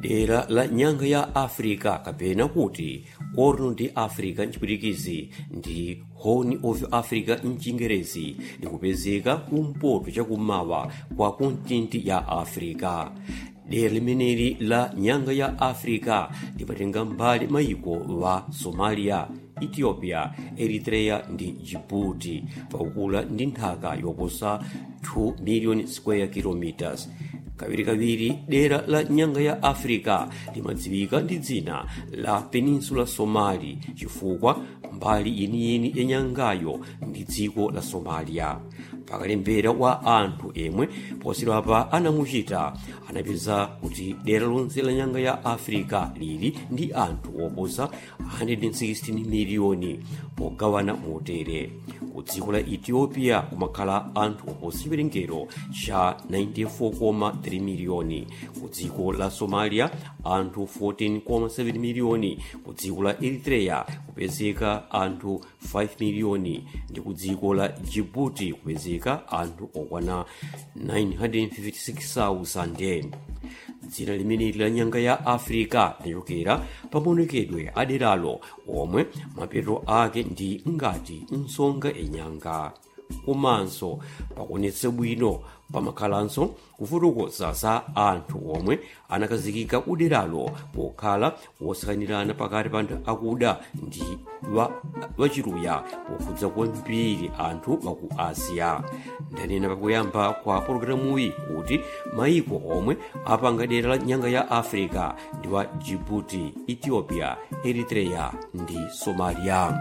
dera la nyanga ya africa kapena kuti corno ndi africa mchipwitikizi ndi horn of africa mchingerezi likupezeka kumpoto chakummawa kwa kontinenti ya africa dera limeneli la nyanga ya africa limatenga mbali mayiko wa somalia ethiopia eritrea ndi djibouti pakukula ndi nthaka yoposa 2 million square kilometers kawirikawiri dera la nyanga ya africa limadziwika ndi dzina la peninsula somali chifukwa mbali yeniyeni ya nyangayo ndi dziko la somalia pakalembera wa anthu emwe posachedwapa anamuchita anapeza kuti dera lonse la nyanga ya africa lili ndi anthu oposa 116 miliyoni pogawana motere ku dziko la ethiopia kumakhala anthu oposa chiwerengero cha 94,3 miliyoni ku dziko la somalia anthu 14,7 miliyoni ku dziko la eritrea kupezeka anthu 5 miliyoni ndi ku dziko la djibouti kupezeka anthu okwana 956,000 dzina limeneli la nyanga ya africa linachokera pamaonekedwe aderalo omwe mapeto ake ndi ngati msonga yenyanga komanso pakuonetsa bwino pamakhalanso kufotokoza za anthu omwe anakazikika kuderalo pokhala wosakanirana pakati pa anthu akuda ndi wachiluya pokhudza kwambiri anthu waku asiya ndanena pakuyamba kwa pologalamuyi kuti mayiko omwe apanga dera la nyanga ya africa ndi wa djibouti ethiopia eritrea ndi somalia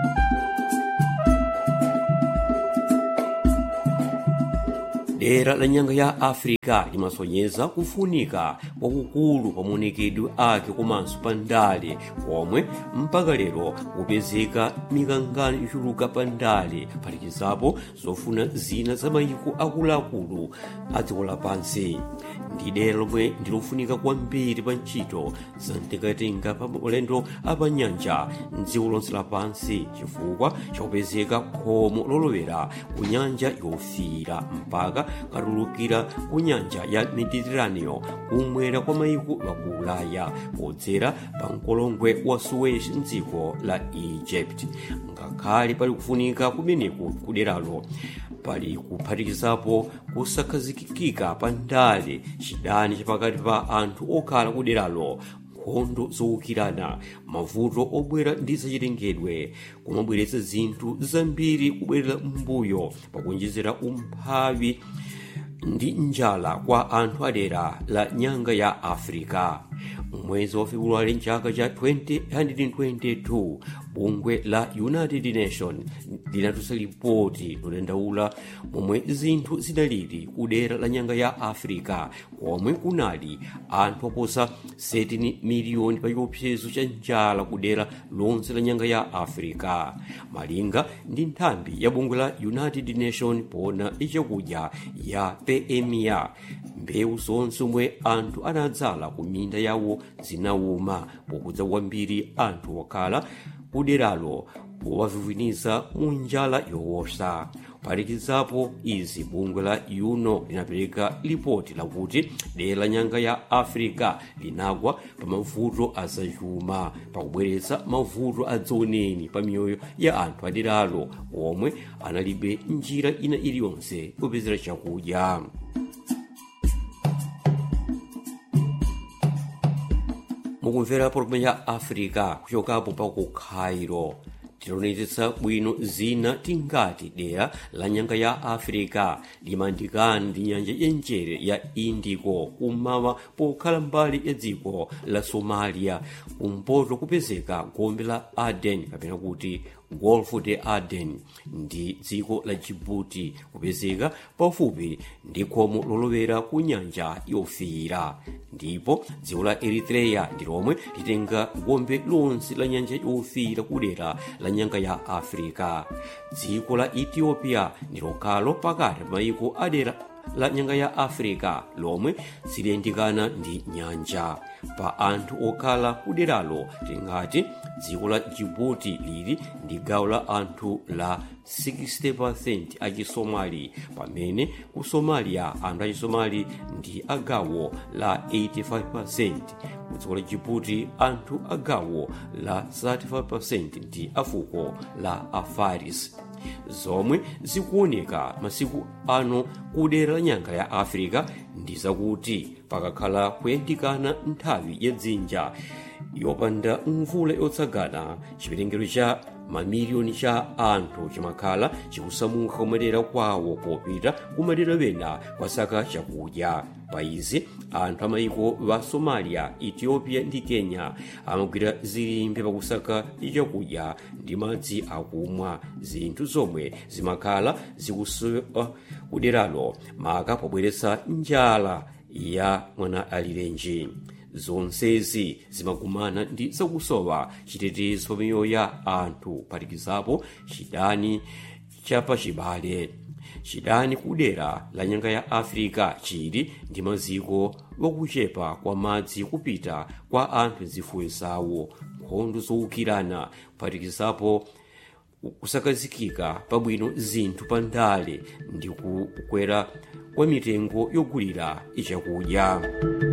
dera la nyanga ya africa limasonyeza kufunika kwakukulu pa maonekedwe ake komanso pa ndale komwe mpaka lero kupezeka mikangano ichuluka pa ndale phatikizapo zofuna zina za mayiko akuluakulu a dziko lapansi ndi dera lomwe ndilofunika kwambiri pa ntchito za mtengatenga pa ulendo apanyanja mdziko lonse lapansi chifukwa chakupezeka khomo lolowera ku nyanja yofiira mpaka katulukira ku nyanja ya mediterraneo kumwera kwa mayiko waku ulaya podzera pa mkolongwe wa suez mdziko la egypt ngakhale pali kufunika kumeneku kuderalo pali kuphatikizapo kusakhazikika pa ndale chidani chapakati pa anthu okhala kuderalo nkhondo zowukirana mavuto obwera ndi zachitengedwe kumabweretsa zinthu zambiri kubwerera m'mbuyo pakuonjezera umphawi ndi njala kwa anthu adera la nyanga ya africa mwezi wa februwale mchaka cha 2022 bungwe la united nation linatulutsa lipoti lodandaula momwe zinthu zinalili kudera la nyanga ya africa komwe kunali anthu oposa 17 miliyoni pa chiopsezo cha njala kudera lonse la nyanga ya africa malinga ndi nthambi ya bungwe la united nation pona ichakudya ya pemia mbewu zonse omwe anthu anadzala ku minda yawo zinawuma pokudza kwambiri anthu okhala kuderalo powavivwiniza mu njala yowosa kuphatikizapo izi bungwe la uno linapereka lipoti lakuti dera la nyanga ya africa linagwa pa mavuto azachuma pakubweretsa mavuto adzaoneni pa miyoyo ya anthu aderalo omwe analibe njira ina iliyonse kupezera chakudya mukumvera pologalamu ya africa kuchokapo pa ku cairo tilonetsetsa bwino zina tingati dera la nyanga ya africa limandikana ndi nyanja yenjere ya indico kummawa pokhala mbali ya dziko la somalia kumpoto kupezeka gombe la aden kapena kuti golfo de aden ndi dziko la djibouti kupezeka pafupi ndi khomo lolowera ku nyanja yofiira ndipo dziko la eritrea ndi lomwe litenga gombe lonse la nyanja yofiira kudera la nyanga ya africa dziko la ethiopia ndi lokhalo pakati mayiko adera la nyanga ya africa lomwe siliyandikana ndi nyanja pa anthu okhala kuderalo tingati dziko la jibuti lili ndi gawo la anthu la 60% achisomali pamene ku somalia anthu achisomali ndi agawo la 85% ku dziko la jibuti anthu agawo la 35% ndi afuko la afaris zomwe zikuoneka masiku ano kudera la nyanga ya africa ndi zakuti pakakhala kuyandikana nthawi ya dzinja yopanda mvula yotsagana chiwerengero cha mamiliyoni cha anthu chimakhala chikusamuka kumadera kwawo popita kumadera wena kwasaka chakudya pa izi anthu amayiko wa somalia ethiopia ndi kenya amagwira zilimbe pakusaka chakudya ndi madzi akumwa zinthu zomwe zimakhala zikusowa kuderalo maka pobweretsa njala ya mwana alirenji zonsezi zimakumana ndi zakusowa chitetezo pa miyoyo ya anthu phatikizapo chidani chapachibale chidani kudera la nyanga ya africa chili ndi maziko wakuchepa kwa madzi kupita kwa anthu zifuyo zawo nkhondo zowukirana kuphatikizapo kusakazikika pabwino zinthu pa ndale ndi kukwera kwa mitengo yogulira ichakudya